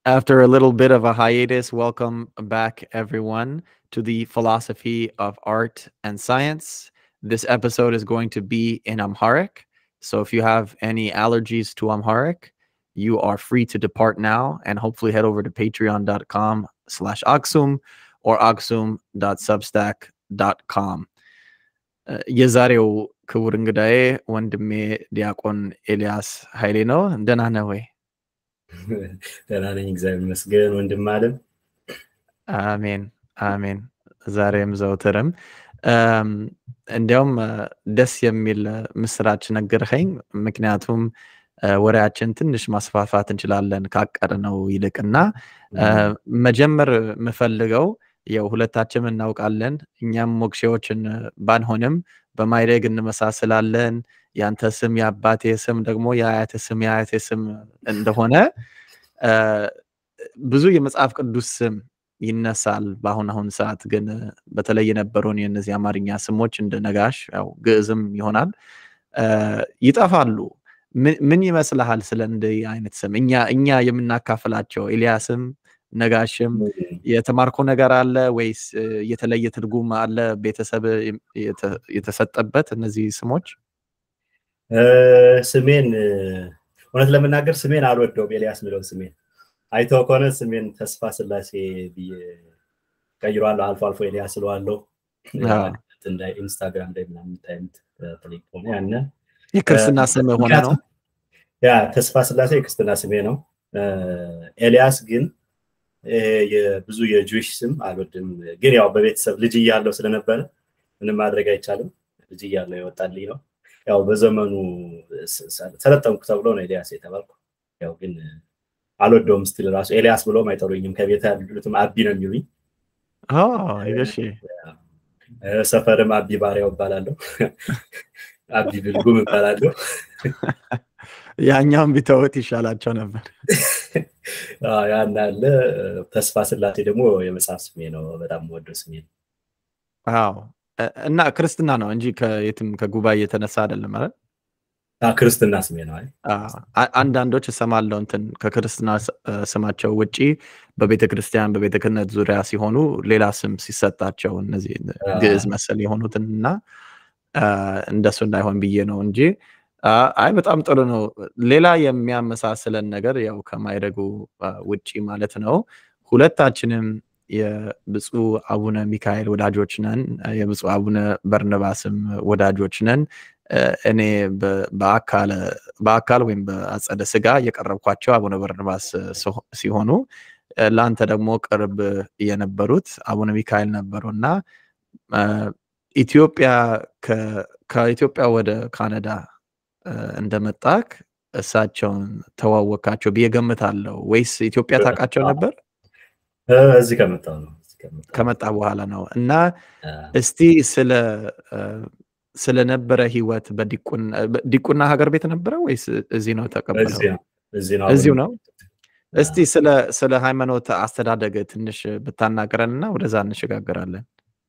After a little bit of a hiatus, welcome back, everyone, to the philosophy of art and science. This episode is going to be in Amharic. So if you have any allergies to Amharic, you are free to depart now and hopefully head over to patreon.com slash aksum or aksum.substack.com. የዛሬው ክቡር እንግዳዬ ወንድሜ ዲያቆን ኤልያስ ኃይሌ ነው። ደህና ነህ ወይ? ደህና ነኝ፣ እግዚአብሔር ይመስገን። ወንድም አለም አሜን አሜን። ዛሬም ዘውትርም እንዲያውም ደስ የሚል ምስራች ነገርኸኝ። ምክንያቱም ወሬያችን ትንሽ ማስፋፋት እንችላለን ካቀድነው ይልቅና መጀመር የምፈልገው ያው ሁለታችንም እናውቃለን እኛም ሞክሼዎችን ባንሆንም በማይረግ እንመሳስላለን። ያንተ ስም የአባቴ ስም ደግሞ የአያቴ ስም የአያቴ ስም እንደሆነ ብዙ የመጽሐፍ ቅዱስ ስም ይነሳል። በአሁን አሁን ሰዓት ግን በተለይ የነበሩን የእነዚህ አማርኛ ስሞች እንደ ነጋሽ ያው ግዕዝም ይሆናል ይጠፋሉ። ምን ይመስልሃል ስለ እንዲህ አይነት ስም እኛ እኛ የምናካፍላቸው ኤልያስም ነጋሽም የተማርከው ነገር አለ ወይስ የተለየ ትርጉም አለ ቤተሰብ የተሰጠበት እነዚህ ስሞች? ስሜን እውነት ለመናገር ስሜን አልወደውም። ኤልያስ የሚለውን ስሜን አይተው ከሆነ ስሜን ተስፋ ስላሴ ብዬ ቀይሯለሁ። አልፎ አልፎ ኤልያስ ስለዋለሁ ኢንስታግራም ላይ ምናምን የምታዩት ቴሌፎን ያነ የክርስትና ስም ሆነ ነው። ያ ተስፋ ስላሴ የክርስትና ስሜ ነው። ኤልያስ ግን ብዙ የጁሽ ስም አልወድም። ግን ያው በቤተሰብ ልጅ እያለው ስለነበረ ምንም ማድረግ አይቻልም። ልጅ እያለው የወጣልኝ ነው። ያው በዘመኑ ሰለጠንኩ ተብሎ ነው ኤልያስ የተባልኩ። ያው ግን አልወደውም። ስቲል ራሱ ኤልያስ ብሎም አይጠሩኝም። ከቤት ያሉትም አቢ ነው የሚሉኝ። እሺ ሰፈርም አቢ ባሪያው እባላለሁ። አቢ ብልጉም እባላለሁ። ያኛውን ቢተውት ይሻላቸው ነበር። ያን አለ። ተስፋ ስላሴ ደግሞ የመጽሐፍ ስሜ ነው። በጣም ወደው ስሜ ነው። አዎ እና ክርስትና ነው እንጂ ከየትም ከጉባኤ የተነሳ አይደለም ማለት ክርስትና ስሜ ነው። አንዳንዶች እሰማለሁ እንትን ከክርስትና ስማቸው ውጪ በቤተ ክርስቲያን በቤተ ክህነት ዙሪያ ሲሆኑ ሌላ ስም ሲሰጣቸው እነዚህ ግዕዝ መሰል የሆኑትን እና እንደሱ እንዳይሆን ብዬ ነው እንጂ አይ በጣም ጥሩ ነው። ሌላ የሚያመሳስለን ነገር ያው ከማይረጉ ውጪ ማለት ነው ሁለታችንም የብፁዕ አቡነ ሚካኤል ወዳጆች ነን። የብፁዕ አቡነ በርነባስም ወዳጆች ነን። እኔ በአካል ወይም በአጸደ ስጋ የቀረብኳቸው አቡነ በርነባስ ሲሆኑ ለአንተ ደግሞ ቅርብ የነበሩት አቡነ ሚካኤል ነበሩ እና ኢትዮጵያ ከኢትዮጵያ ወደ ካናዳ እንደመጣክ እሳቸውን ተዋወቃቸው ብዬ ገምታለሁ። ወይስ ኢትዮጵያ ታውቃቸው ነበር? እዚህ ከመጣ ነው ከመጣ በኋላ ነው። እና እስቲ ስለ ስለነበረ ህይወት በዲቁና ሀገር ቤት ነበረ ወይስ እዚህ ነው ተቀበለው? እዚሁ ነው። እስቲ ስለ ሃይማኖት አስተዳደግ ትንሽ ብታናገረን እና ወደዛ እንሸጋገራለን።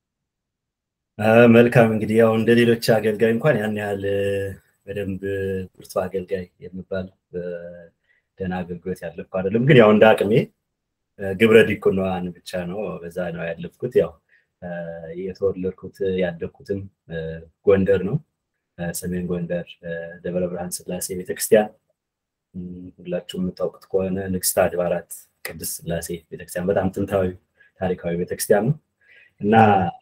መልካም እንግዲህ ያው እንደ ሌሎች አገልጋይ እንኳን ያን ያህል በደንብ ብርቱ አገልጋይ የሚባል ደህና አገልግሎት ያለፍኩ አይደለም። ግን ያው እንደ አቅሜ ግብረ ዲቁናዋን ብቻ ነው በዛ ነው ያለፍኩት። ያው የተወለድኩት ያደግኩትም ጎንደር ነው፣ ሰሜን ጎንደር ደብረ ብርሃን ስላሴ ቤተክርስቲያን። ሁላችሁም የምታውቁት ከሆነ ንግስተ አድባራት ቅድስት ስላሴ ቤተክርስቲያን በጣም ጥንታዊ ታሪካዊ ቤተክርስቲያን ነው እና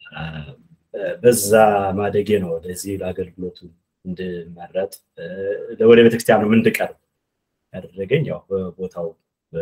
በዛ ማደጌ ነው ወደዚህ ለአገልግሎቱ እንድመረጥ ወደ ቤተክርስቲያኑ እንድቀርብ ያደረገኝ ያው በቦታው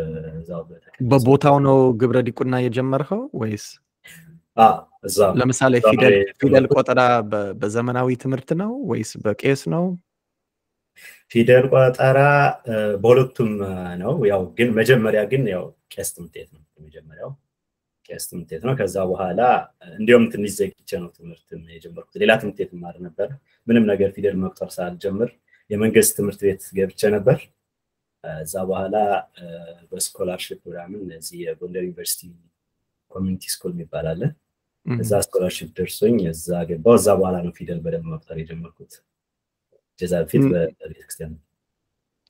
በቦታው ነው ግብረ ዲቁና የጀመርከው ወይስ እዛ ለምሳሌ ፊደል ቆጠራ በዘመናዊ ትምህርት ነው ወይስ በቄስ ነው? ፊደል ቆጠራ በሁለቱም ነው። ያው ግን መጀመሪያ ግን ያው ቄስ ትምህርት ቤት ነው የመጀመሪያው ቄስ ትምህርት ቤት ነው። ከዛ በኋላ እንዲሁም ትንሽ ዘግቼ ነው ትምህርት የጀመርኩት። ሌላ ትምህርት ቤት ማር ነበር። ምንም ነገር ፊደል መቁጠር ሳልጀምር የመንግስት ትምህርት ቤት ገብቼ ነበር። እዛ በኋላ በስኮላርሽፕ ምናምን እዚህ የጎንደር ዩኒቨርሲቲ ኮሚኒቲ ስኩል የሚባል አለ። እዛ ስኮላርሽፕ ደርሶኝ እዛ ገባው። እዛ በኋላ ነው ፊደል በደንብ መቁጠር የጀመርኩት። ከዛ በፊት በቤተክርስቲያን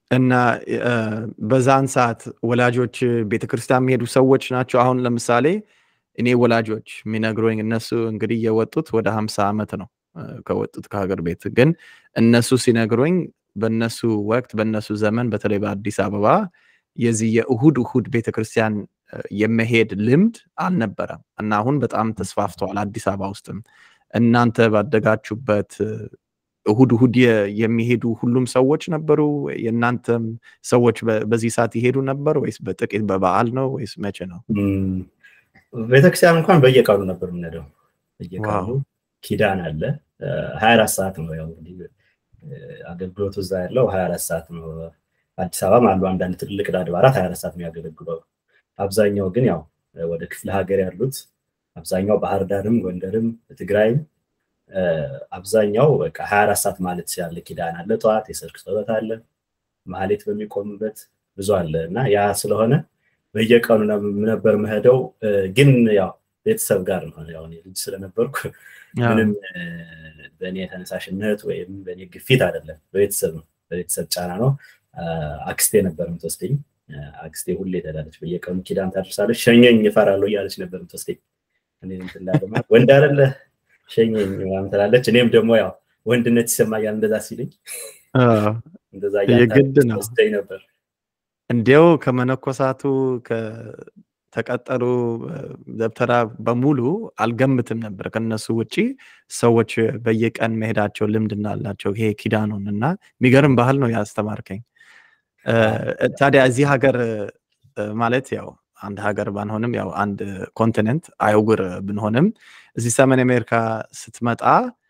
እና በዛን ሰዓት ወላጆች ቤተክርስቲያን የሚሄዱ ሰዎች ናቸው። አሁን ለምሳሌ እኔ ወላጆች የሚነግሩኝ እነሱ እንግዲህ የወጡት ወደ ሀምሳ ዓመት ነው ከወጡት ከሀገር ቤት ግን እነሱ ሲነግሩኝ በእነሱ ወቅት በእነሱ ዘመን በተለይ በአዲስ አበባ የዚህ የእሁድ እሁድ ቤተክርስቲያን የመሄድ ልምድ አልነበረም እና አሁን በጣም ተስፋፍተዋል አዲስ አበባ ውስጥም እናንተ ባደጋችሁበት እሁድ እሁድ የሚሄዱ ሁሉም ሰዎች ነበሩ የእናንተም ሰዎች በዚህ ሰዓት ይሄዱ ነበር ወይስ በጥቂት በበዓል ነው ወይስ መቼ ነው ቤተክርስቲያን እንኳን በየቀኑ ነበር የምንሄደው በየቀኑ ኪዳን አለ ሀያ አራት ሰዓት ነው ያው አገልግሎቱ እዛ ያለው ሀያ አራት ሰዓት ነው አዲስ አበባም አሉ አንዳንድ ትልልቅ አድባራት ሀያ አራት ሰዓት የሚያገለግለው አብዛኛው ግን ያው ወደ ክፍለ ሀገር ያሉት አብዛኛው ባህር ዳርም ጎንደርም ትግራይም አብዛኛው በቃ ሀያ አራት ሰዓት ማለት ያለ ኪዳን አለ ጠዋት የሰርክ ጸሎት አለ ማሌት በሚቆምበት ብዙ አለ እና ያ ስለሆነ በየቀኑ ነበር መሄደው ግን ያው ቤተሰብ ጋር ነው ያው ልጅ ስለነበርኩ ምንም በእኔ ተነሳሽነት ወይም በእኔ ግፊት አይደለም በቤተሰብ ነው በቤተሰብ ጫና ነው አክስቴ ነበር የምትወስደኝ አክስቴ ሁሌ ትሄዳለች በየቀኑ ኪዳን ታደርሳለች ሸኘኝ እፈራለሁ እያለች ነበር የምትወስደኝ ወንድ አይደለ ሸኘኝ ምናምን ትላለች እኔም ደግሞ ያው ወንድነት ይሰማኛል እንደዛ ሲልኝ እንደዛ የግድ ነው ወስደኝ ነበር እንዲያው ከመነኮሳቱ ተቀጠሩ ደብተራ በሙሉ አልገምትም ነበር ከነሱ ውጪ ሰዎች በየቀን መሄዳቸው ልምድ እንዳላቸው ይሄ ኪዳኑን እና የሚገርም ባህል ነው ያስተማርከኝ ታዲያ እዚህ ሀገር ማለት ያው አንድ ሀገር ባንሆንም ያው አንድ ኮንቲኔንት አይጉር ብንሆንም እዚህ ሰሜን አሜሪካ ስትመጣ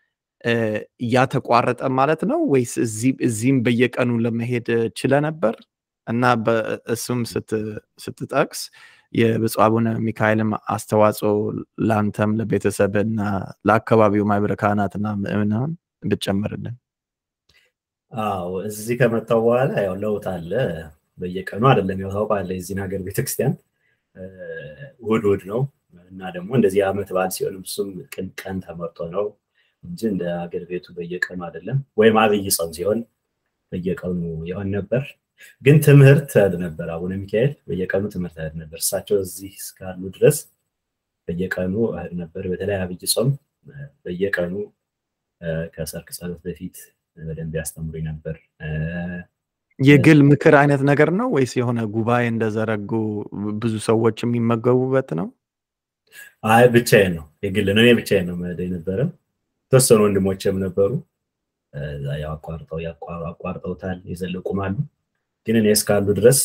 እያተቋረጠ ማለት ነው ወይስ እዚህም በየቀኑ ለመሄድ ችለ ነበር እና እሱም ስትጠቅስ የብፁዕ አቡነ ሚካኤልም አስተዋጽኦ ለአንተም ለቤተሰብ እና ለአካባቢው ማህበረ ካህናትና ምእምናን ብትጨምርልን አዎ እዚህ ከመጣው በኋላ ያው ለውጥ አለ በየቀኑ አይደለም ያው ታውቃለህ የዚህን ሀገር ቤተክርስቲያን ውድ ውድ ነው እና ደግሞ እንደዚህ አመት በዓል ሲሆንም እሱም ቅን ቀን ተመርጦ ነው እንጂ እንደ ሀገር ቤቱ በየቀኑ አይደለም ወይም አብይ ጾም ሲሆን በየቀኑ ይሆን ነበር ግን ትምህርት እህድ ነበር አቡነ ሚካኤል በየቀኑ ትምህርት እህድ ነበር እሳቸው እዚህ እስካሉ ድረስ በየቀኑ እህድ ነበር በተለይ አብይ ጾም በየቀኑ ከሰርክ ጸሎት በፊት በደንብ ያስተምሩኝ ነበር የግል ምክር አይነት ነገር ነው ወይስ የሆነ ጉባኤ እንደዘረጉ ብዙ ሰዎች የሚመገቡበት ነው አይ ብቻዬን ነው የግል ነው እኔ ብቻዬን ነው መሄድ የነበረ የተወሰኑ ወንድሞችም ነበሩ ያው አቋርጠው አቋርጠውታል የዘለቁም አሉ ግን እኔ እስካሉ ድረስ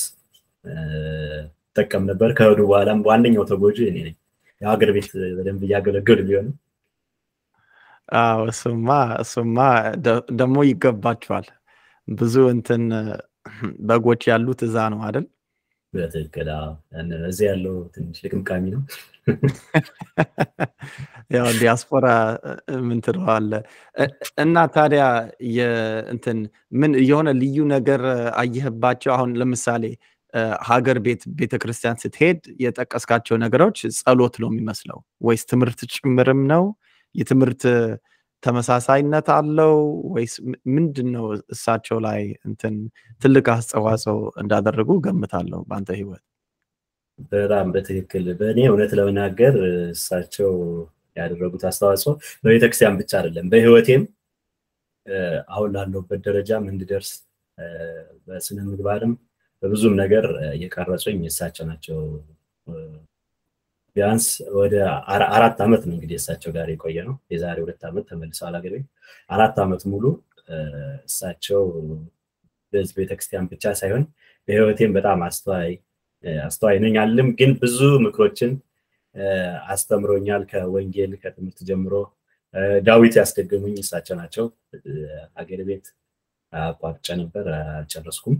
ጠቀም ነበር ከሄዱ በኋላም ዋነኛው ተጎጂ እኔ ነኝ የሀገር ቤት በደንብ እያገለገሉ ቢሆንም እሱማ እሱማ ደግሞ ይገባቸዋል ብዙ እንትን በጎች ያሉት እዛ ነው አይደል በትክክል እዚህ ያለው ትንሽ ልቅምቃሚ ነው ያው ዲያስፖራ ምን ትለዋለ እና ታዲያ እንትን ምን የሆነ ልዩ ነገር አየህባቸው አሁን ለምሳሌ ሀገር ቤት ቤተክርስቲያን ስትሄድ የጠቀስካቸው ነገሮች ጸሎት ነው የሚመስለው ወይስ ትምህርት ጭምርም ነው የትምህርት ተመሳሳይነት አለው ወይስ ምንድን ነው እሳቸው ላይ እንትን ትልቅ አስተዋጽኦ እንዳደረጉ ገምታለሁ በአንተ ህይወት በጣም በትክክል በእኔ እውነት ለመናገር እሳቸው ያደረጉት አስተዋጽኦ በቤተክርስቲያን ብቻ አይደለም በህይወቴም አሁን ላለሁበት ደረጃም እንድደርስ በስነ ምግባርም በብዙም ነገር እየቀረጹኝ እሳቸው ናቸው ቢያንስ ወደ አራት ዓመት ነው እንግዲህ እሳቸው ጋር የቆየ ነው የዛሬ ሁለት ዓመት ተመልሰዋል ሀገር ቤት አራት ዓመት ሙሉ እሳቸው በዚህ ቤተክርስቲያን ብቻ ሳይሆን በህይወቴም በጣም አስተዋይ አስተዋይ ነኝ አልልም ግን ብዙ ምክሮችን አስተምሮኛል ከወንጌል ከትምህርት ጀምሮ ዳዊት ያስደገሙኝ እሳቸው ናቸው ሀገር ቤት አቋርጬ ነበር አልጨረስኩም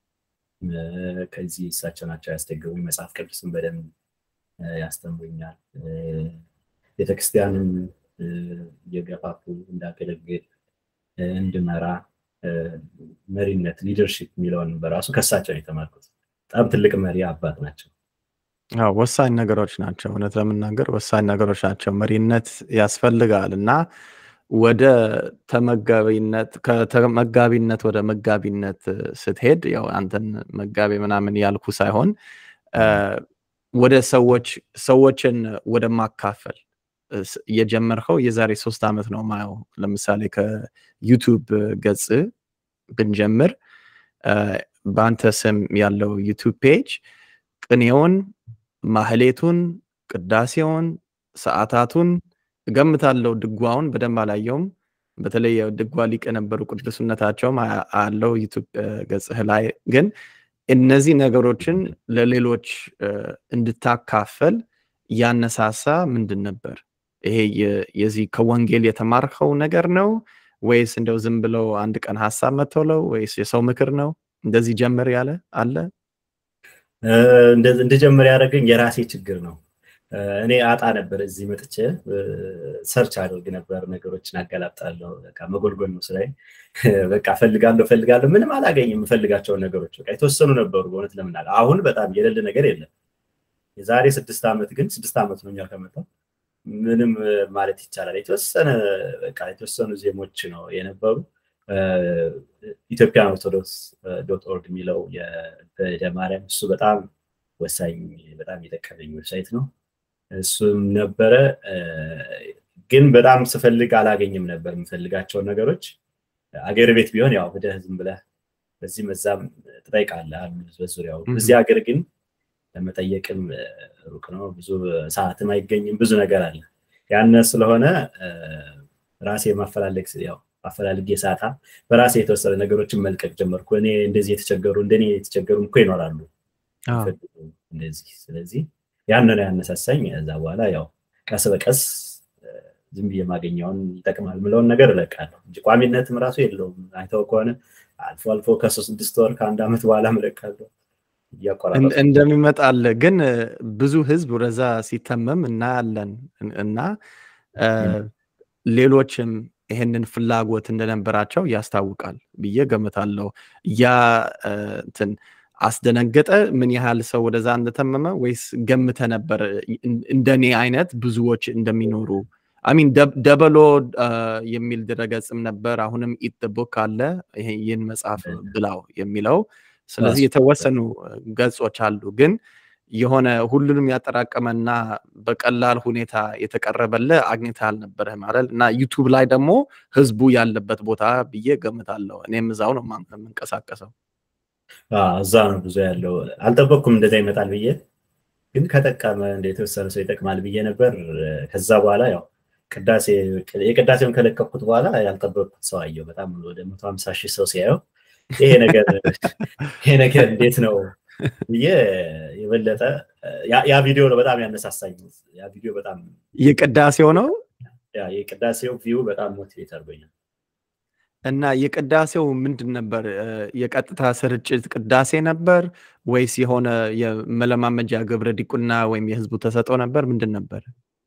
ከዚህ እሳቸው ናቸው ያስደገሙኝ መጽሐፍ ቅዱስን በደንብ ያስተምሩኛል ቤተክርስቲያንም እየገፋፉ እንዳገለግል እንድመራ መሪነት ሊደርሽፕ የሚለውን በራሱ ከሳቸው የተማርኩት በጣም ትልቅ መሪ አባት ናቸው ወሳኝ ነገሮች ናቸው እውነት ለመናገር ወሳኝ ነገሮች ናቸው መሪነት ያስፈልጋል እና ወደ ተመጋቢነት ከተመጋቢነት ወደ መጋቢነት ስትሄድ ያው አንተን መጋቢ ምናምን ያልኩ ሳይሆን ወደ ሰዎች ሰዎችን ወደ ማካፈል የጀመርከው የዛሬ ሶስት ዓመት ነው ማየው። ለምሳሌ ከዩቱብ ገጽ ብንጀምር በአንተ ስም ያለው ዩቱብ ፔጅ ቅኔውን፣ ማህሌቱን፣ ቅዳሴውን፣ ሰዓታቱን እገምታለው ድጓውን በደንብ አላየውም። በተለይ ድጓ ሊቅ የነበሩ ቅዱስነታቸውም አለው ዩቱብ ገጽህ ላይ ግን እነዚህ ነገሮችን ለሌሎች እንድታካፈል ያነሳሳ ምንድን ነበር? ይሄ የዚህ ከወንጌል የተማርከው ነገር ነው ወይስ እንደው ዝም ብለው አንድ ቀን ሀሳብ መተውለው ወይስ የሰው ምክር ነው? እንደዚህ ጀምር ያለ አለ? እንድጀምር ያደረገኝ የራሴ ችግር ነው። እኔ አጣ ነበር እዚህ መጥቼ ሰርች አድርግ ነበር፣ ነገሮችን አገላብጣለሁ። በቃ መጎልጎል ነው ስራዬ። በቃ ፈልጋለሁ ፈልጋለሁ፣ ምንም አላገኝም። የምፈልጋቸውን ነገሮች በቃ የተወሰኑ ነበሩ። በእውነት ለምናለ አሁን በጣም የሌለ ነገር የለም። የዛሬ ስድስት ዓመት ግን ስድስት ዓመት ነው እኛ ከመጣሁ ምንም ማለት ይቻላል የተወሰነ በቃ የተወሰኑ ዜሞች ነው የነበሩ። ኢትዮጵያን ኦርቶዶክስ ዶት ኦርግ የሚለው በደ ማርያም እሱ በጣም ወሳኝ በጣም የጠቀመኝ ዌብሳይት ነው። እሱም ነበረ ግን በጣም ስፈልግ አላገኝም ነበር የምፈልጋቸውን ነገሮች። አገር ቤት ቢሆን ያው ሂደህ ዝም ብለህ በዚህ መዛም ትጠይቃለህ አሉ በዙሪያው። እዚህ ሀገር ግን ለመጠየቅም ሩቅ ነው፣ ብዙ ሰዓትም አይገኝም፣ ብዙ ነገር አለ። ያነ ስለሆነ ራሴ ማፈላለግ ያው አፈላልጌ ሳታ በራሴ የተወሰነ ነገሮችን መልቀቅ ጀመርኩ። እኔ እንደዚህ የተቸገሩ እንደኔ የተቸገሩ እኮ ይኖራሉ እንደዚህ። ስለዚህ ያንን ያነሳሳኝ። እዛ በኋላ ያው ቀስ በቀስ ዝም ብዬ የማገኘውን ይጠቅማል ምለውን ነገር እለቃለሁ እንጂ ቋሚነትም ራሱ የለውም። አይተው ከሆነ አልፎ አልፎ ከሶስት ስድስት ወር ከአንድ ዓመት በኋላ እለቃለሁ። እንደሚመጣል ግን ብዙ ህዝብ ወደዛ ሲተመም እናያለን እና ሌሎችም ይህንን ፍላጎት እንደነበራቸው ያስታውቃል ብዬ ገምታለሁ። ያ እንትን አስደነገጠ ምን ያህል ሰው ወደዛ እንደተመመ ወይስ ገምተ ነበር እንደኔ አይነት ብዙዎች እንደሚኖሩ? አሚን ደበሎ የሚል ድረገጽም ነበር። አሁንም ኢት ቡክ አለ ይህን መጽሐፍ ብላው የሚለው ስለዚህ የተወሰኑ ገጾች አሉ ግን የሆነ ሁሉንም ያጠራቀመና በቀላል ሁኔታ የተቀረበለ አግኝተ አልነበረህ ማለት እና ዩቱብ ላይ ደግሞ ህዝቡ ያለበት ቦታ ብዬ ገምታለሁ። እኔም እዛው ነው የምንቀሳቀሰው። እዛ ነው ብዙ ያለው። አልጠበቅኩም እንደዛ ይመጣል ብዬ ግን ከጠቀመ እንደ የተወሰነ ሰው ይጠቅማል ብዬ ነበር። ከዛ በኋላ ያው ቅዳሴ የቅዳሴውን ከለቀኩት በኋላ ያልጠበቅኩት ሰው አየው። በጣም ወደ መቶ ሀምሳ ሺህ ሰው ሲያየው ይሄ ነገር ይሄ ነገር እንዴት ነው ብዬ የበለጠ ያ ቪዲዮ ነው በጣም ያነሳሳኝ። ያ ቪዲዮ በጣም የቅዳሴው ነው የቅዳሴው ቪው በጣም ሞቲቬት አድርጎኛል። እና የቅዳሴው ምንድን ነበር? የቀጥታ ስርጭት ቅዳሴ ነበር ወይስ የሆነ የመለማመጃ ግብረ ዲቁና ወይም የህዝቡ ተሰጦ ነበር? ምንድን ነበር?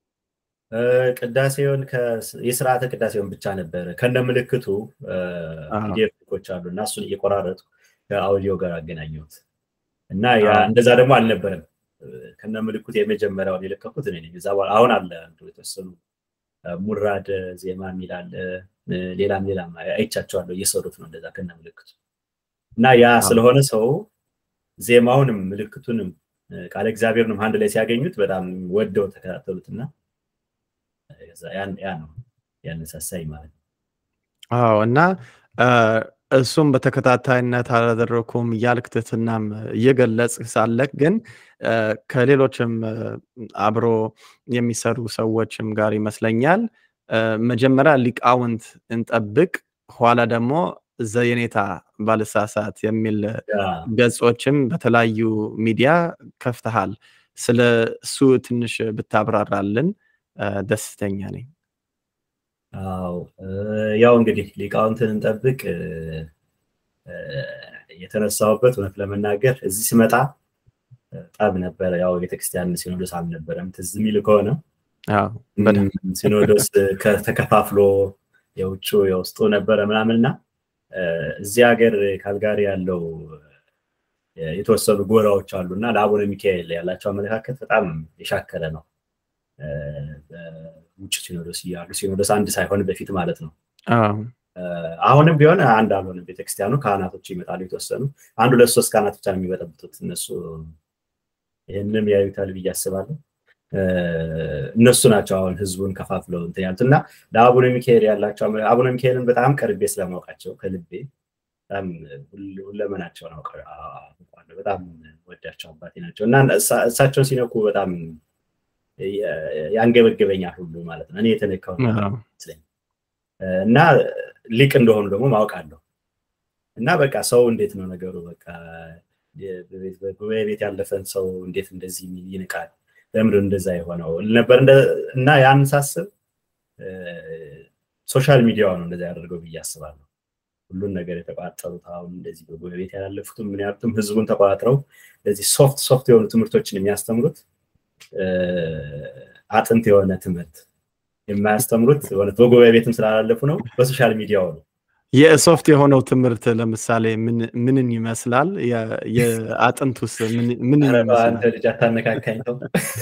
ቅዳሴውን የስርዓተ ቅዳሴውን ብቻ ነበረ ከነ ምልክቱ ፒዲኤፎች አሉ እና እሱን እየቆራረጡ ከአውዲዮ ጋር አገናኘሁት እና እንደዛ ደግሞ አልነበረም። ከነ ምልክቱ የመጀመሪያውን የለቀኩት እኔ ነኝ። እዛ በኋላ አሁን አለ የተወሰኑ ሙራድ ዜማ የሚል አለ ሌላም ሌላም አይቻቸዋለሁ እየሰሩት ነው እንደዛ ከነ ምልክቱ እና ያ ስለሆነ ሰው ዜማውንም ምልክቱንም ቃለ እግዚአብሔርንም አንድ ላይ ሲያገኙት በጣም ወደው ተከታተሉት እና ያ ነው ያነሳሳኝ ማለት ነው። አዎ እና እሱም በተከታታይነት አላደረኩም እያልክ ትህትናም እየገለጽ ሳለክ ግን ከሌሎችም አብሮ የሚሰሩ ሰዎችም ጋር ይመስለኛል መጀመሪያ ሊቃውንት እንጠብቅ ኋላ ደግሞ ዘየኔታ ባልሳሳት የሚል ገጾችም በተለያዩ ሚዲያ ከፍተሃል። ስለ እሱ ትንሽ ብታብራራልን ደስተኛ ነኝ። አዎ ያው እንግዲህ ሊቃውንትን እንጠብቅ የተነሳውበት እውነት ለመናገር እዚህ ስመጣ ጠብ ነበረ። ያው ቤተክርስቲያን ሲኖዶስ አልነበረም ትዝ የሚል ከሆነ ሲኖዶስ ተከፋፍሎ የውጭ የውስጡ ነበረ ምናምን እና እዚህ ሀገር ካልጋሪ ያለው የተወሰኑ ጎራዎች አሉ እና ለአቡነ ሚካኤል ያላቸው አመለካከት በጣም የሻከረ ነው ውጭ ሲኖዶስ እያሉ ሲኖዶስ አንድ ሳይሆን በፊት ማለት ነው። አዎ አሁንም ቢሆን አንድ አልሆነም። ቤተክርስቲያኑ ካህናቶች ይመጣሉ የተወሰኑ አንድ ሁለት ሶስት ካህናት ብቻ ነው የሚበጠብጡት። እነሱ ይህንም ያዩታል ብዬ አስባለሁ። እነሱ ናቸው አሁን ህዝቡን ከፋፍለው እንትን ያሉት እና ለአቡነ ሚካኤል ያላቸው አቡነ ሚካኤልን በጣም ቀርቤ ስለማውቃቸው ከልቤ በጣም ሁለመናቸውን አውቃለሁ። በጣም ወዳቸው አባቴ ናቸው እና እሳቸውን ሲነኩ በጣም ያንገበግበኛል ሁሉ ማለት ነው። እኔ የተነካው ይመስለኝ እና ሊቅ እንደሆኑ ደግሞ ማውቃለሁ እና በቃ ሰው እንዴት ነው ነገሩ በቃ ጉባኤ ቤት ያለፈን ሰው እንዴት እንደዚህ ይንቃል? ለምንድን እንደዛ የሆነው ነበር እና ያን ሳስብ ሶሻል ሚዲያው ነው እንደዛ ያደርገው ብዬ አስባለሁ። ሁሉን ነገር የተቋጠሩት አሁን እንደዚህ በጉባኤ ቤት ያላለፉትም ምን ያሉትም ህዝቡን ተቋጥረው እንደዚህ ሶፍት ሶፍት የሆኑ ትምህርቶችን የሚያስተምሩት አጥንት የሆነ ትምህርት የማያስተምሩት በጉባኤ ቤትም ስላላለፉ ነው፣ በሶሻል ሚዲያው ነው። የሶፍት የሆነው ትምህርት ለምሳሌ ምንን ይመስላል? የአጥንቱስ ምን አንተ ልጅ አታነካካኝ ነው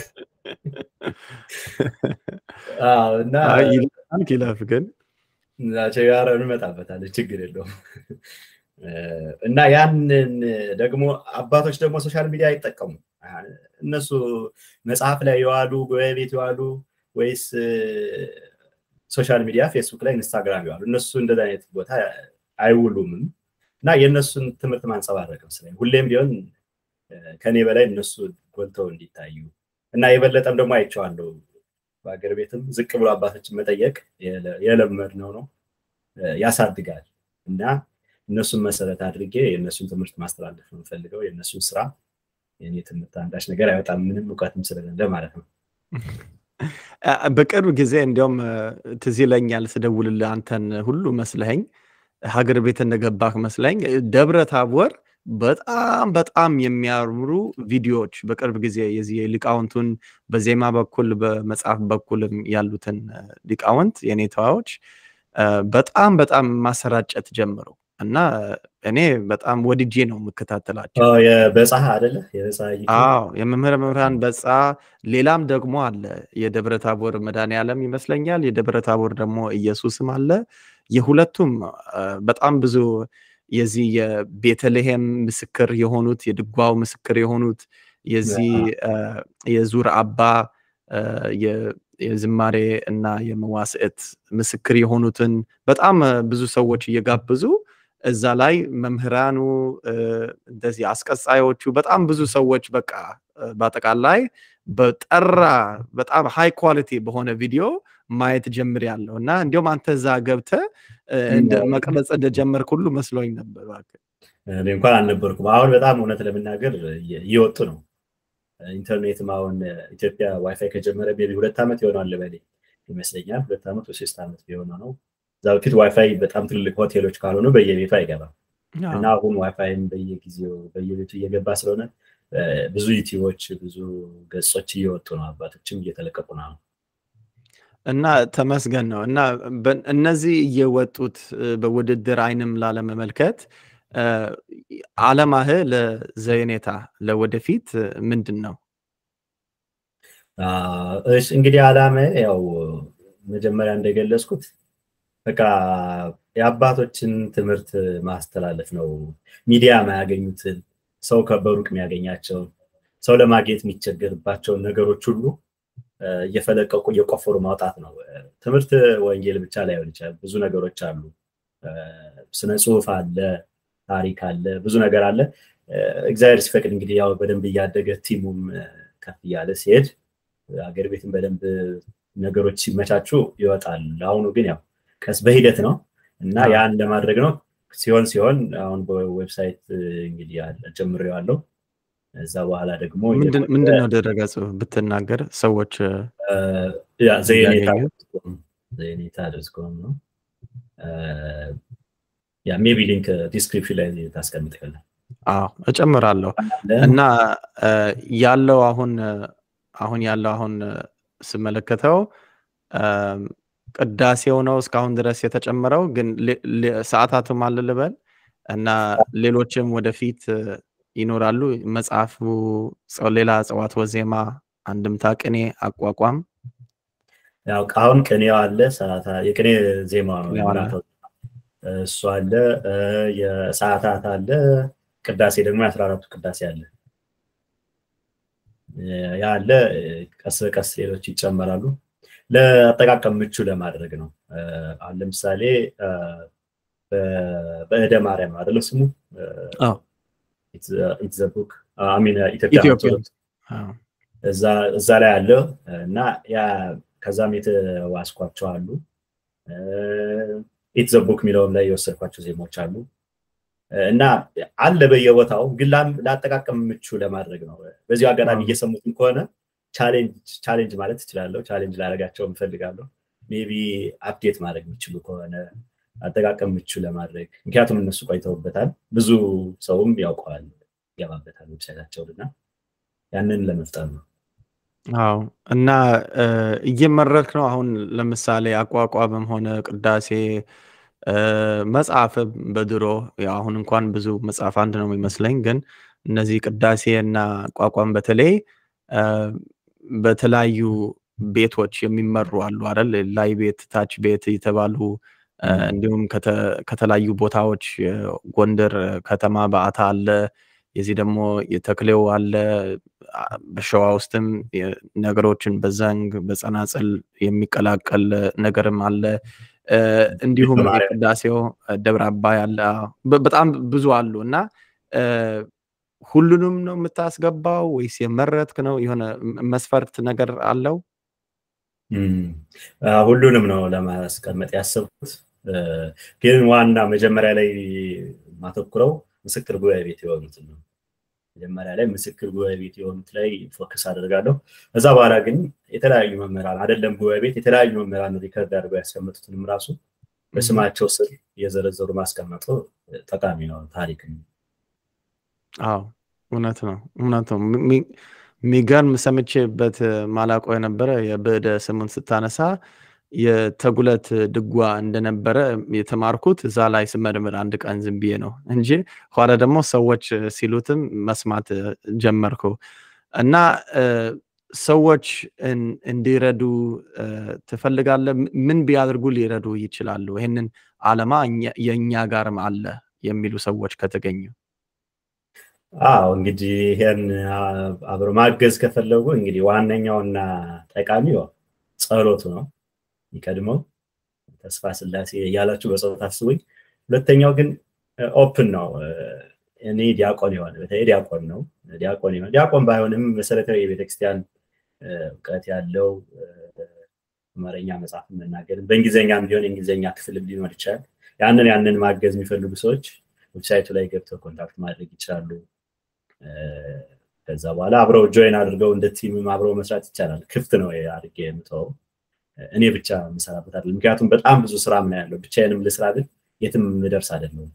እና ይለፍ ግን ጋር እንመጣበታለን፣ ችግር የለውም። እና ያንን ደግሞ አባቶች ደግሞ ሶሻል ሚዲያ አይጠቀሙም። እነሱ መጽሐፍ ላይ የዋሉ ጉባኤ ቤት የዋሉ ወይስ ሶሻል ሚዲያ ፌስቡክ ላይ ኢንስታግራም ይዋሉ እነሱ እንደዚ አይነት ቦታ አይውሉምም እና የእነሱን ትምህርት ማንጸባረቅ መስለኝ ሁሌም ቢሆን ከኔ በላይ እነሱ ጎልተው እንዲታዩ እና የበለጠም ደግሞ አይቼዋለሁ በሀገር ቤትም ዝቅ ብሎ አባቶችን መጠየቅ የለመድነው ነው ያሳድጋል እና እነሱን መሰረት አድርጌ የእነሱን ትምህርት ማስተላለፍ ነው የምፈልገው የእነሱን ስራ የኔ ትምህርት አንዳች ነገር አይወጣም ምንም እውቀትም ስለሌለ ማለት ነው በቅርብ ጊዜ እንዲያውም ትዝ ይለኛል ስደውልልህ አንተን ሁሉ መስለኸኝ ሀገር ቤት እንደገባህ መስለኝ ደብረ ታቦር በጣም በጣም የሚያምሩ ቪዲዮዎች በቅርብ ጊዜ የዚህ ሊቃውንቱን በዜማ በኩል በመጽሐፍ በኩልም ያሉትን ሊቃውንት የኔታዎች በጣም በጣም ማሰራጨት ጀምሩ እና እኔ በጣም ወድጄ ነው የምከታተላቸው። በፀሐ አደለ? አዎ የመምህረ መምህራን በፃ ሌላም ደግሞ አለ። የደብረ ታቦር መድኃኔዓለም ይመስለኛል። የደብረ ታቦር ደግሞ ኢየሱስም አለ። የሁለቱም በጣም ብዙ የዚህ የቤተልሔም ምስክር የሆኑት የድጓው ምስክር የሆኑት የዚህ የዙር አባ የዝማሬ እና የመዋስዕት ምስክር የሆኑትን በጣም ብዙ ሰዎች እየጋበዙ እዛ ላይ መምህራኑ እንደዚህ አስቀጻዮቹ በጣም ብዙ ሰዎች በቃ በአጠቃላይ በጠራ በጣም ሃይ ኳሊቲ በሆነ ቪዲዮ ማየት ጀምር ያለው እና እንዲሁም አንተ እዛ ገብተ መቅረጽ እንደጀመርክ ሁሉ መስሎኝ ነበር። እኔ እንኳን አልነበርኩም። አሁን በጣም እውነት ለመናገር እየወጡ ነው። ኢንተርኔትም አሁን ኢትዮጵያ ዋይፋይ ከጀመረ ቤቢ ሁለት ዓመት ይሆናል ልበሌ ይመስለኛል። ሁለት ዓመት ወይ ሶስት ዓመት ቢሆነ ነው። እዛ በፊት ዋይፋይ በጣም ትልልቅ ሆቴሎች ካልሆኑ በየቤቱ አይገባም እና አሁን ዋይፋይም በየጊዜው በየቤቱ እየገባ ስለሆነ ብዙ ዩቲዩቦች ብዙ ገጾች እየወጡ ነው። አባቶችም እየተለቀቁ ነው። እና ተመስገን ነው እና እነዚህ እየወጡት በውድድር አይንም ላለመመልከት አለማህ ለዘኔታ ለወደፊት ምንድን ነው? እንግዲህ አላማ ያው መጀመሪያ እንደገለጽኩት በቃ የአባቶችን ትምህርት ማስተላለፍ ነው። ሚዲያ ማያገኙትን ሰው በሩቅ የሚያገኛቸውን ሰው ለማግኘት የሚቸገርባቸውን ነገሮች ሁሉ እየፈለቀቁ እየቆፈሩ ማውጣት ነው። ትምህርት ወንጌል ብቻ ላይሆን ይችላል። ብዙ ነገሮች አሉ። ስነ ጽሁፍ አለ፣ ታሪክ አለ፣ ብዙ ነገር አለ። እግዚአብሔር ሲፈቅድ እንግዲህ ያው በደንብ እያደገ ቲሙም ከፍ እያለ ሲሄድ ሀገር ቤትም በደንብ ነገሮች ሲመቻቹ ይወጣል። ለአሁኑ ግን ያው ቀስ በሂደት ነው እና ያን ለማድረግ ነው ሲሆን ሲሆን አሁን በዌብሳይት እንግዲህ ጀምሬዋለሁ። እዛ በኋላ ደግሞ ምንድን ነው ድረገጽ ብትናገር ሰዎች ዘይኔታ ዶትኮም ነው። ያ ሜቢ ሊንክ ዲስክሪፕሽን ላይ ታስቀምጥልን። አዎ እጨምራለሁ እና ያለው አሁን አሁን ያለው አሁን ስመለከተው ቅዳሴው ነው እስካሁን ድረስ የተጨመረው፣ ግን ሰዓታቱም አለ ልበል እና ሌሎችም ወደፊት ይኖራሉ። መጽሐፉ ሌላ እጽዋት ወዜማ፣ አንድምታ፣ ቅኔ፣ አቋቋም ያው አሁን ቅኔው አለ ሰዓታ የቅኔ ዜማ ነው ቅኔው አለ። የምናተው እሱ አለ የሰዓታት አለ ቅዳሴ ደግሞ የአስራ አራቱ ቅዳሴ አለ ያ አለ ቀስ በቀስ ሌሎች ይጨመራሉ ለአጠቃቀም ምቹ ለማድረግ ነው አሁን ለምሳሌ በእደ ማርያም አይደለ ስሙ አዎ። ኢትስ ቡክ አሚን ኢትዮጵያ ኢትዮጵያ ኦርቶዶክስ አዎ። እዛ እዛ ላይ አለ እና ያ ከዛም የተዋስኳቸው አሉ ኢትስ ቡክ የሚለውም ላይ የወሰድኳቸው ዜማዎች አሉ እና አለ በየቦታው ግን ላም- ለአጠቃቀም ምቹ ለማድረግ ነው በዚሁ አጋጣሚ አዎ። እየሰሙትም ከሆነ ቻሌንጅ ማለት እችላለሁ ቻሌንጅ ላደርጋቸው እፈልጋለሁ ሜቢ አፕዴት ማድረግ የሚችሉ ከሆነ አጠቃቀም ምቹ ለማድረግ ምክንያቱም እነሱ ቆይተውበታል ብዙ ሰውም ያውቀዋል ይገባበታል ዌብሳይታቸውን እና ያንን ለመፍጠር ነው አዎ እና እ፣ እየመረጥክ ነው አሁን ለምሳሌ አቋቋምም ሆነ ቅዳሴ እ፣ መጽሐፍም በድሮ ያው አሁን እንኳን ብዙ መጽሐፍ አንድ ነው የሚመስለኝ ግን እነዚህ ቅዳሴ እና አቋቋም በተለይ እ፣ በተለያዩ ቤቶች የሚመሩ አሉ አይደል ላይ ቤት ታች ቤት የተባሉ እ፣ ም። እንዲሁም ከተ- ከተለያዩ ቦታዎች እ፣ ጎንደር ከተማ በዓታ አለ የዚህ ደግሞ የተክሌው አለ አ፣ በሸዋ ውስጥም የ- ነገሮችን በዘንግ በጸናጽል የሚቀላቀል ነገርም አለ እ፣ እንዲሁም በማርያም። የቅዳሴው እ፣ ደብረ አባይ አለ አዎ። በ- በጣም ብዙ አሉ እና እ፣ ሁሉንም ነው የምታስገባው ወይስ የመረጥክ ነው የሆነ ም- መስፈርት ነገር አለው ም፣ አ፣ ሁሉንም ነው ለማስቀመጥ ያሰብኩት እ፣ ግን ዋና መጀመሪያ ላይ ማተኩረው ምስክር ጉባኤ ቤት የሆኑትን ነው መጀመሪያ ላይ ምስክር ጉባኤ ቤት የሆኑት ላይ ፎከስ አደርጋለሁ ከዛ በኋላ ግን የተለያዩ መምህራን አይደለም ጉባኤ ቤት የተለያዩ መምህራን ሪከርድ አድርገው ያስቀመጡትንም ራሱ በስማቸው ስር እየዘረዘሩ ማስቀመጡ ጠቃሚ ነው ታሪክ ነው አዎ እውነት ነው እውነት ነው ሚ- ሚ- የሚገርም ሰምቼበት ማላቆ የነበረ የብዕደ ስሙን ስታነሳ የተጉለት ድጓ እንደነበረ የተማርኩት እዛ ላይ ስመርምር አንድ ቀን ዝም ብዬ ነው እንጂ ኋላ ደግሞ ሰዎች ሲሉትም መስማት ጀመርኩ እና እ፣ ሰዎች እን- እንዲረዱ እ፣ ትፈልጋለህ ም- ምን ቢያደርጉ ሊረዱ ይችላሉ ይህንን አለማ እኛ- የእኛ ጋርም አለ የሚሉ ሰዎች ከተገኙ አዎ እንግዲህ ይሄን አ- አብሮ ማገዝ ከፈለጉ እንግዲህ ዋነኛውና ጠቃሚው ጸሎቱ ነው የሚቀድመው ተስፋ ስላሴ እያላችሁ በጸሎት አስቡኝ ሁለተኛው ግን ኦፕን ነው እ፣ እኔ ዲያቆን የሆነ በተለይ ዲያቆን ነው ዲያቆን የሆነ ዲያቆን ባይሆንም መሰረታዊ የቤተክርስቲያን እ፣ እውቀት ያለው እ፣ አማርኛ መጽሐፍ መናገር በእንግሊዝኛም ቢሆን የእንግሊዝኛ ክፍልም ሊኖር ይችላል ያንን ያንን ማገዝ የሚፈልጉ ሰዎች ዌብሳይቱ ላይ ገብተው ኮንታክት ማድረግ ይችላሉ እ፣ ከዛ በኋላ አብረው ጆይን አድርገው እንደ ቲምም አብረው መስራት ይቻላል ክፍት ነው አድርጌ የምተወው እኔ ብቻ የምሰራበት አይደለም ምክንያቱም በጣም ብዙ ስራ ምን ያለው ብቻዬንም ልስራ ብል የትም ምደርስ አይደለም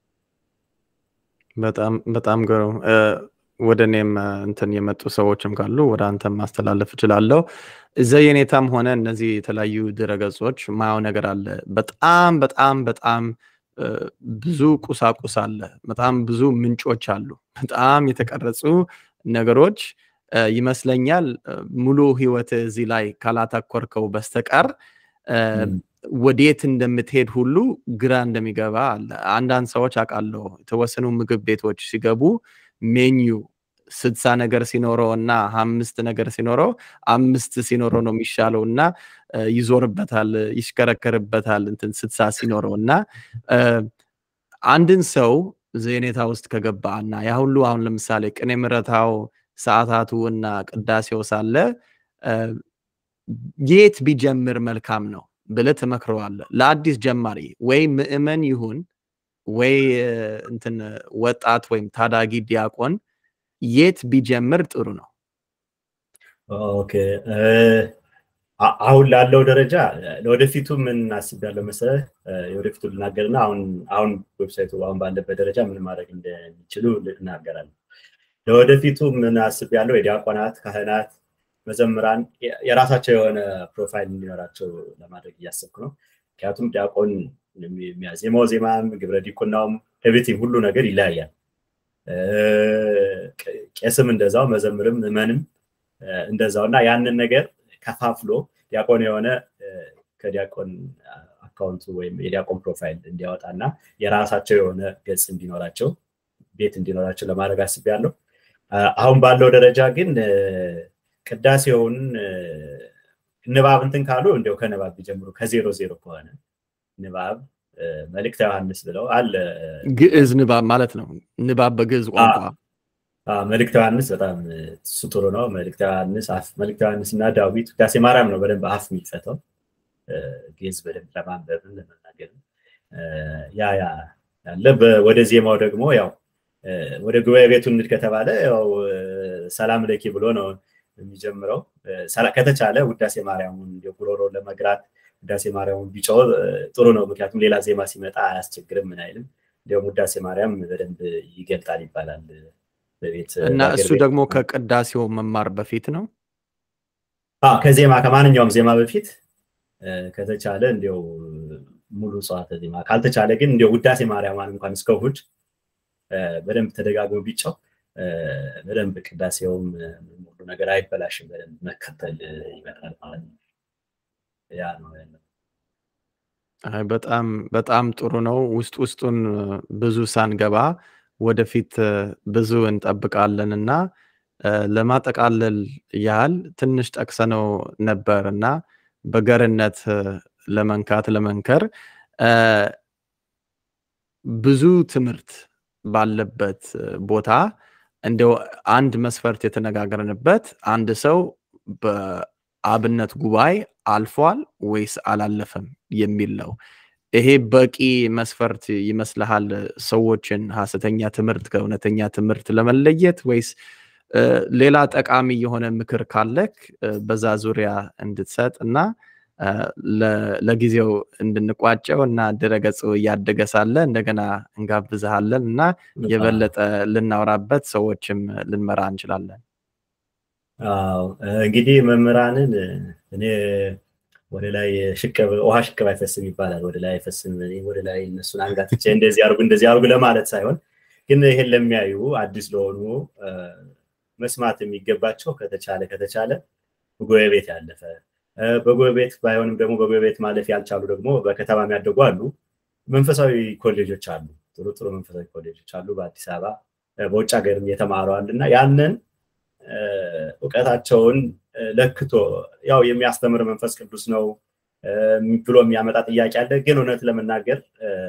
በጣም በጣም ግሩም እ፣ ወደ እኔም እ፣ እንትን የመጡ ሰዎችም ካሉ ወደ አንተም ማስተላለፍ እችላለሁ ዘየኔታም ሆነ እነዚህ የተለያዩ ድረገጾች ማየው ነገር አለ በጣም በጣም በጣም እ፣ ብዙ ቁሳቁስ አለ በጣም ብዙ ምንጮች አሉ በጣም የተቀረጹ ነገሮች እ፣ ይመስለኛል እ፣ ሙሉ ህይወት እዚህ ላይ ካላተኮርከው በስተቀር እ፣ ም፣ ወዴት እንደምትሄድ ሁሉ ግራ እንደሚገባ አለ። አንዳንድ ሰዎች አውቃለሁ የተወሰኑ ምግብ ቤቶች ሲገቡ ሜኒዩ ስድሳ ነገር ሲኖረው እና አምስት ነገር ሲኖረው አምስት ሲኖረው ነው የሚሻለው እና እ፣ ይዞርበታል፣ ይሽከረከርበታል እንትን ስድሳ ሲኖረው እና እ፣ አንድን ሰው ዜኔታ ውስጥ ከገባ እና ያ ሁሉ አሁን ለምሳሌ ቅኔ ምረታው ሰዓታቱ እና ቅዳሴው ሳለ እ፣ የት ቢጀምር መልካም ነው ብለህ ትመክረዋለህ? ለአዲስ ጀማሪ ወይ ምዕመን ይሁን ወይ እ፣ እንትን ወጣት ወይም ታዳጊ ዲያቆን የት ቢጀምር ጥሩ ነው? ኦኬ እ፣ አ- አሁን ላለው ደረጃ ለወደፊቱ ምን አስቤያለሁ መሰለህ እ፣ የወደፊቱ ልናገርና አሁን አሁን ዌብሳይቱ አሁን ባለበት ደረጃ ምን ማድረግ እንደሚችሉ እናገራለን ለወደፊቱ ምን አስቤያለሁ የዲያቆናት ካህናት መዘምራን የ- የራሳቸው የሆነ ፕሮፋይል እንዲኖራቸው ለማድረግ እያሰብኩ ነው ምክንያቱም ዲያቆን የሚ- የሚያዜመው ዜማም ግብረ ዲቁናውም ኤቭሪቲንግ ሁሉ ነገር ይለያያል እ፣ ቄ- ቄስም እንደዛው መዘምርም ምዕመንም እ፣ እንደዛው እና ያንን ነገር ከፋፍሎ ዲያቆን የሆነ ከዲያቆን አካውንቱ ወይም የዲያቆን ፕሮፋይል እንዲያወጣ እና የራሳቸው የሆነ ገጽ እንዲኖራቸው ቤት እንዲኖራቸው ለማድረግ አስቤያለሁ። አሁን ባለው ደረጃ ግን ቅዳሴውን ንባብ እንትን ካሉ እንዲያው ከንባብ ቢጀምሩ ከዜሮ ዜሮ ከሆነ ንባብ መልእክተ ዮሐንስ ብለው አለ። ግዕዝ ንባብ ማለት ነው። ንባብ በግዕዝ ቋንቋ መልእክተ ዮሐንስ በጣም እሱ ጥሩ ነው። መልእክተ ዮሐንስ አፍ መልእክተ ዮሐንስ እና ዳዊት ውዳሴ ማርያም ነው በደንብ አፍ የሚፈተው ግዕዝ በደንብ ለማንበብም ለመናገርም ያ ያ ያለ ወደ ዜማው ደግሞ ያው ወደ ጉባኤ ቤቱ እንሂድ ከተባለ ያው ሰላም ለኪ ብሎ ነው የሚጀምረው። ከተቻለ ውዳሴ ማርያሙን ጉሮሮ ለመግራት ውዳሴ ማርያሙን ቢጮህ ጥሩ ነው። ምክንያቱም ሌላ ዜማ ሲመጣ አያስቸግርም፣ ምን አይልም። እንዲሁም ውዳሴ ማርያም በደንብ ይገልጣል ይባላል በቤት እና እሱ ደግሞ ከቅዳሴው መማር በፊት ነው። ከዜማ ከማንኛውም ዜማ በፊት ከተቻለ እንዲው ሙሉ ጽዋተ ዜማ ካልተቻለ ግን እንዲው ውዳሴ ማርያማን እንኳን እስከ እሑድ በደንብ ተደጋግሞ ቢጫው በደንብ ቅዳሴውም ሙሉ ነገር አይበላሽም። በደንብ መከተል ይመጣል ማለት ነው። ያ ነው ያለው። በጣም በጣም ጥሩ ነው። ውስጥ ውስጡን ብዙ ሳንገባ ወደፊት ብዙ እንጠብቃለን እና ለማጠቃለል ያህል ትንሽ ጠቅሰነው ነበር እና በገርነት ለመንካት ለመንከር ብዙ ትምህርት ባለበት ቦታ እንደው አንድ መስፈርት የተነጋገርንበት አንድ ሰው በአብነት ጉባኤ አልፏል ወይስ አላለፈም የሚል ነው። ይሄ በቂ መስፈርት ይመስልሃል? ሰዎችን ሀሰተኛ ትምህርት ከእውነተኛ ትምህርት ለመለየት ወይስ ሌላ ጠቃሚ የሆነ ምክር ካለክ በዛ ዙሪያ እንድትሰጥ እና ለጊዜው እንድንቋጨው እና ድረገጹ እያደገ ሳለ እንደገና እንጋብዝሃለን እና የበለጠ ልናወራበት ሰዎችም ልንመራ እንችላለን። አዎ እንግዲህ መምህራንን እኔ ወደ ላይ ሽቅብ ውሃ ሽቅብ አይፈስም ይባላል። ወደ ላይ አይፈስም። ወደ ላይ እነሱን አንጋትቼ እንደዚህ አርጉ እንደዚህ አርጉ ለማለት ሳይሆን ግን ይሄን ለሚያዩ አዲስ ለሆኑ መስማት የሚገባቸው ከተቻለ ከተቻለ በጉባኤ ቤት ያለፈ በጉባኤ ቤት ባይሆንም ደግሞ በጉባኤ ቤት ማለፍ ያልቻሉ ደግሞ በከተማ የሚያደጉ አሉ። መንፈሳዊ ኮሌጆች አሉ። ጥሩ ጥሩ መንፈሳዊ ኮሌጆች አሉ በአዲስ አበባ በውጭ ሀገርም የተማሩ አሉ እና ያንን እውቀታቸውን ለክቶ ያው የሚያስተምር መንፈስ ቅዱስ ነው ብሎ የሚያመጣ ጥያቄ አለ። ግን እውነት ለመናገር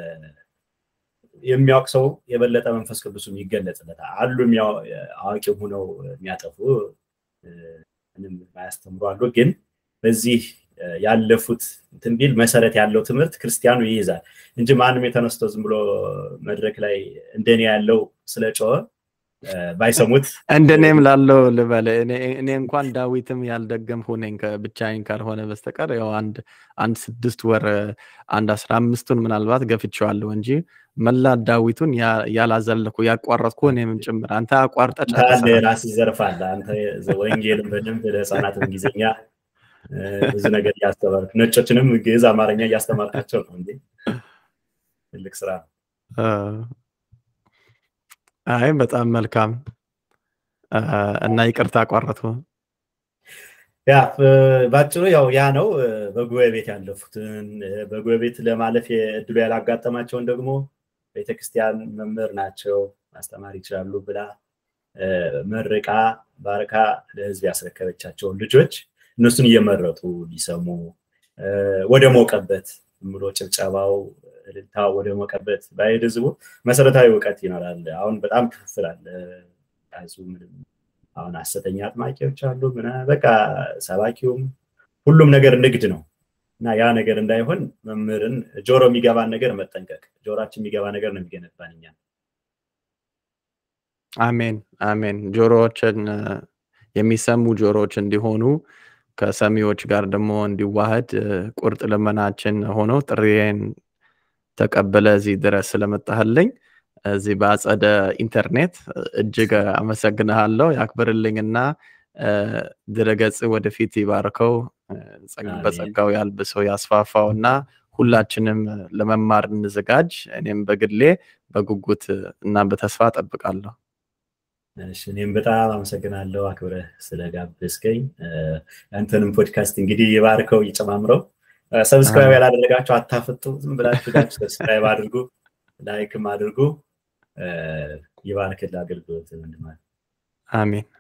የሚያውቅ ሰው የበለጠ መንፈስ ቅዱስም ይገለጽለታል። አሉ አዋቂ ሆነው የሚያጠፉ ምንም ማያስተምሩ አሉ። ግን በዚህ ያለፉት እንትን ቢል መሰረት ያለው ትምህርት ክርስቲያኑ ይይዛል እንጂ ማንም የተነስቶ ዝም ብሎ መድረክ ላይ እንደኔ ያለው ስለ ጮኸ ባይሰሙት እንደኔም ላለው ልበል እኔ እንኳን ዳዊትም ያልደገምሁ ነኝ ብቻዬን ካልሆነ በስተቀር ያው አንድ አንድ ስድስት ወር አንድ አስራ አምስቱን ምናልባት ገፍቼዋለሁ እንጂ መላ ዳዊቱን ያላዘለኩ ያቋረጥኩ እኔም ጭምር አንተ አቋርጠ ራስ ይዘርፋል አንተ ወንጌልን በደንብ ለህፃናት እንግሊዝኛ ብዙ ነገር እያስተማርክ ነጮችንም ግዕዝ አማርኛ እያስተማርካቸው ነው እንዴ ትልቅ ስራ ነው አይ በጣም መልካም እና ይቅርታ አቋረጥኩ። ያ ባጭሩ ያው ያ ነው። በጉባኤ ቤት ያለፉትን በጉባኤ ቤት ለማለፍ እድሉ ያላጋጠማቸውን ደግሞ ቤተክርስቲያን መምህር ናቸው ማስተማር ይችላሉ ብላ መርቃ ባርካ ለህዝብ ያስረከበቻቸውን ልጆች እነሱን እየመረጡ ሊሰሙ ወደ ሞቀበት ብሎ ጭብጨባው እልልታ ወደ ሞቀበት ባይሄድ ህዝቡ መሰረታዊ እውቀት ይኖራል። አሁን በጣም ክፍፍል አለ። አሁን ሐሰተኛ አጥማቂዎች አሉ። በቃ ሰባኪውም ሁሉም ነገር ንግድ ነው እና ያ ነገር እንዳይሆን መምህርን ጆሮ የሚገባን ነገር መጠንቀቅ፣ ጆሮችን የሚገባ ነገር ነው የሚገነባን እኛ። አሜን አሜን። ጆሮዎችን የሚሰሙ ጆሮዎች እንዲሆኑ ከሰሚዎች ጋር ደግሞ እንዲዋህድ ቁርጥ ልመናችን ሆኖ ጥሪዬን ተቀበለ እዚህ ድረስ ስለመጣህልኝ እዚህ በአጸደ ኢንተርኔት እጅግ አመሰግንሃለሁ። ያክብርልኝና ድረገጽ ወደፊት ይባርከው፣ በጸጋው ያልብሰው፣ ያስፋፋው እና ሁላችንም ለመማር እንዘጋጅ። እኔም በግሌ በጉጉት እና በተስፋ ጠብቃለሁ። እኔም በጣም አመሰግናለሁ አክብረህ ስለጋበዝከኝ። አንተንም ፖድካስት እንግዲህ የባርከው ይጨማምረው። ሰብስክራይብ ያላደረጋችሁ አታፍጡ፣ ዝም ብላችሁ ሰብስክራይብ አድርጉ፣ ላይክም አድርጉ። ይባርክል አገልግሎት ወንድማል። አሜን